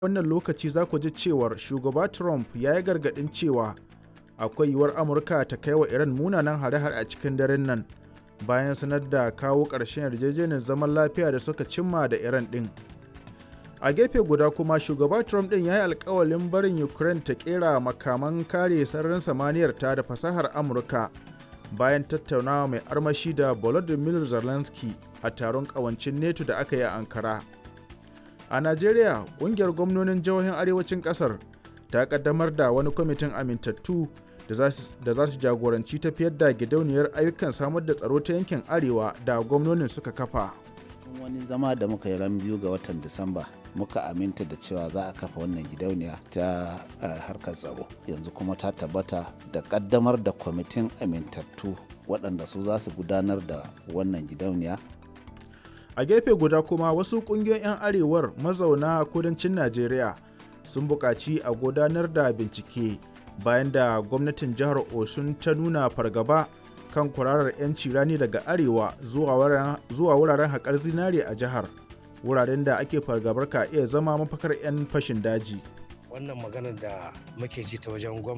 wannan lokaci za ku ji cewar shugaba Trump ya yi gargaɗin cewa akwai yiwuwar Amurka ta kai wa Iran munanan hare-hare a cikin daren nan bayan sanar da kawo ƙarshen yarjejeniyar zaman lafiya da suka cimma da Iran ɗin. A gefe guda kuma shugaba Trump ɗin ya yi alkawalin barin Ukraine ta ƙera makaman kare sararin samaniyar ta da fasahar Amurka bayan tattaunawa mai armashi da Volodymyr Zelensky a taron ƙawancin NATO da aka yi a Ankara. A Najeriya, ƙungiyar gwamnonin jihohin arewacin ƙasar ta ƙaddamar da wani kwamitin amintattu da za su jagoranci tafiyar da gidauniyar ayyukan samar da tsaro ta yankin arewa da gwamnonin suka kafa. wani zama da muka yi ran biyu ga watan disamba muka aminta da cewa za a kafa wannan gidauniya ta harkar tsaro yanzu kuma ta tabbata da kaddamar da kwamitin amintattu waɗanda su za su gudanar da wannan gidauniya a gefe guda kuma wasu ƙungiyoyin 'yan arewar mazauna kudancin najeriya sun buƙaci a gudanar da bincike bayan da gwamnatin jihar osun ta nuna fargaba kan kwararar 'yanci rani daga arewa zuwa wuraren haƙar zinare a jihar wuraren da ake fargabar ka iya zama mafakar 'yan fashin daji wannan maganar da muke ji ta wajen